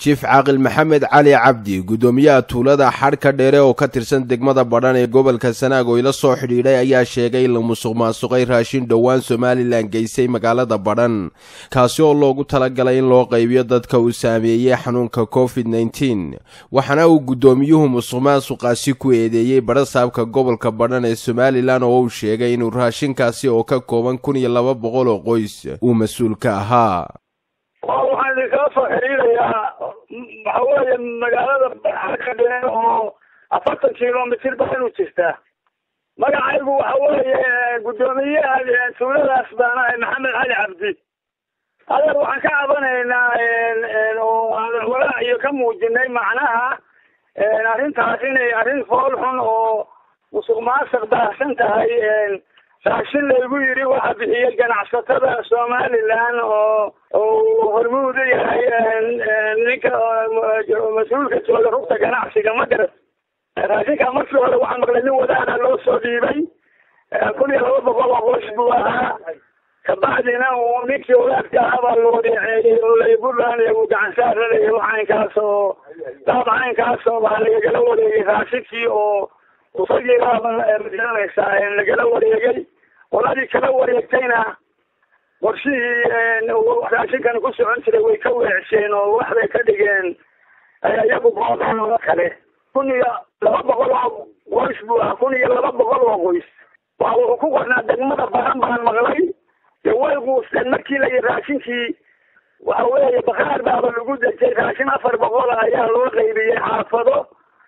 jiif caaqil maxamed cali cabdi guddoomiyaha tuulada xadhka dheere oo ka tirsan degmada badhan ee gobolka sanaag oo ila soo xidhiidhay ayaa sheegay in la musuq maasuqay raashin dhowaan somalilan geysay magaalada badhan kaasi oo loogu talagalay in loo qaybiyo dadka uu saameeyey xanuunka covid nneteen waxaana uu guddoomiyuhu musuq maasuqaasi ku eedeeyey badhasaabka gobolka badhan ee somalilan oo uu sheegay inuu raashinkaasi oo ka kooban kun iyo laba boqol oo qoys uu mas-uul ka ahaa waxaan idinkala soo xiriirayaa waxa weeye magaalada xadka dheer oo afartan kilomitr ba inu jirtaa magacaygu waxa weeye guddoomiyaha tuuladaas baan ahay maxamed cali cabdi adeer waxaan ka cabanaynaa oo aan walaac iyo ka muujinay macnaha arrintaas inay arrin fool xun oo musuq maasuq baahsan tahay raashin laygu yidhi waxa bixiyey ganacsatada somalilan oo uu hormuud u yahay ninka mas-uulka jooga rugta ganacsiga ma garat raashinka markii hore waxaa maqlay nin wadaana loo soo dhiibay kun iyo laba boqol oo qoys buu ahaa kabacdina uu ninkii wadaadka ahaa baa loo deeceeyey oo laybulan uu gacan saaralay caynkaas oo daab caynkaas oo baa lagagala wareegay raashinkii oo usagiibaamagananaysaa lagala wareegay qoladii kala wareegtayna qorshihii raashinkan ku socon jiray way ka weecsheen oo waxbay ka dhigeen iyagu boodaan oo kale kun iyo laba boqol oo qoys buu ahaa kun iyo laba boqol oo qoys waa wuxuu ku qornaa degmada badan baan maqlay dee way quusteen markii la yii raashinkii waxa weeye bakaar baaba lagu dejay raashin afar boqol ayaa loo qaybiyey xaafado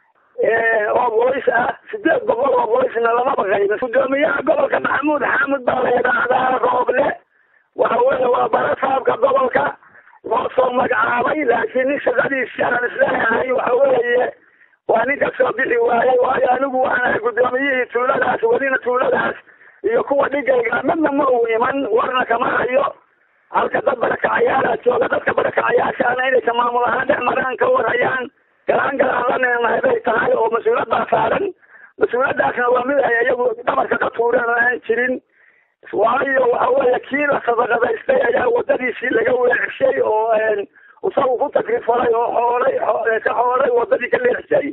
oo qoys ah sideed boqol oo qoysna lamaba qaybin guddoomiyaha gobolka maxamuud xaamud baa la yidhaahdaa rooble waxa weeye waa barasaabka gobolka loo soo magacaabay laakiin nin shaqadiisi aan isleeyahay waxa weeye waa nin ka soo bixi waayey waayo anigu waanahay guddoomiyihii tuuladaas welina tuuladaas iyo kuwa dhigayga midna ma uu iman warna kama hayo halka dad barakacayaala jooga dadka barakacayaashaana inaysa maamul ahaan dhex maraan ka warhayaan galaan galaan la neenahay bay tahay oo mas-uulad baa saaran mas-uuladaasna waa mid ay iyagu dhabarka ka tuureen oo aan jirin waayo waxa weeye kii la sadaqadaystay ayaa wadadiisii laga weecshay oo isagu ku takrifalay oo xoolay ka xoolay wadadii ka leexshay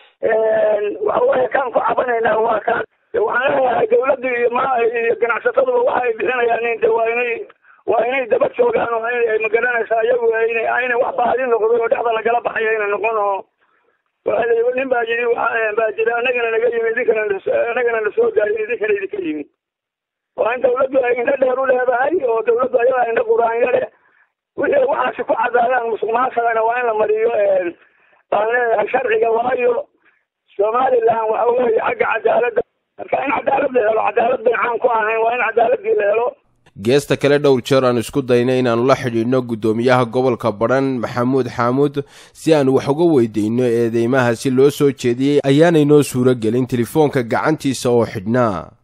waxa weeye kaan ku cabanaynaa waa kaan waxaan leeyahay dawladdu iyo ma iyo ganacsataduba waxa ay bixinayaan de waa inay waa inay daba joogaan oo inay magaranaysaa iyagu ina aynay wax baadi noqday oo dhexda lagala baxayo inay noqon oo nin baa yidhi baa jira anagana naga yimi idinkana anagana lasoo gaarin idinkana idinka yimi waa in dawladdu ay indho dheer u leedahay oo dawladdu ayadaa indho quraanyo leh wixii waxaasi ku cadaadaan musuq maasagana waa in la mariyo baan leeyahay sharciga waayo somalilan waxa weeye xagga cadaaladda marka in cadaalad la helo cadaalad bay caan ku ahayn waa in cadaaladii la helo geesta kale dhowr jeer aan isku daynay inaannu la xidhiidhno guddoomiyaha gobolka badhan maxamuud xaamuud si aan wax uga weydayno eedeymaha si loo soo jeediyey ayaanay noo suuro gelin telefoonka gacantiisa oo xidhnaa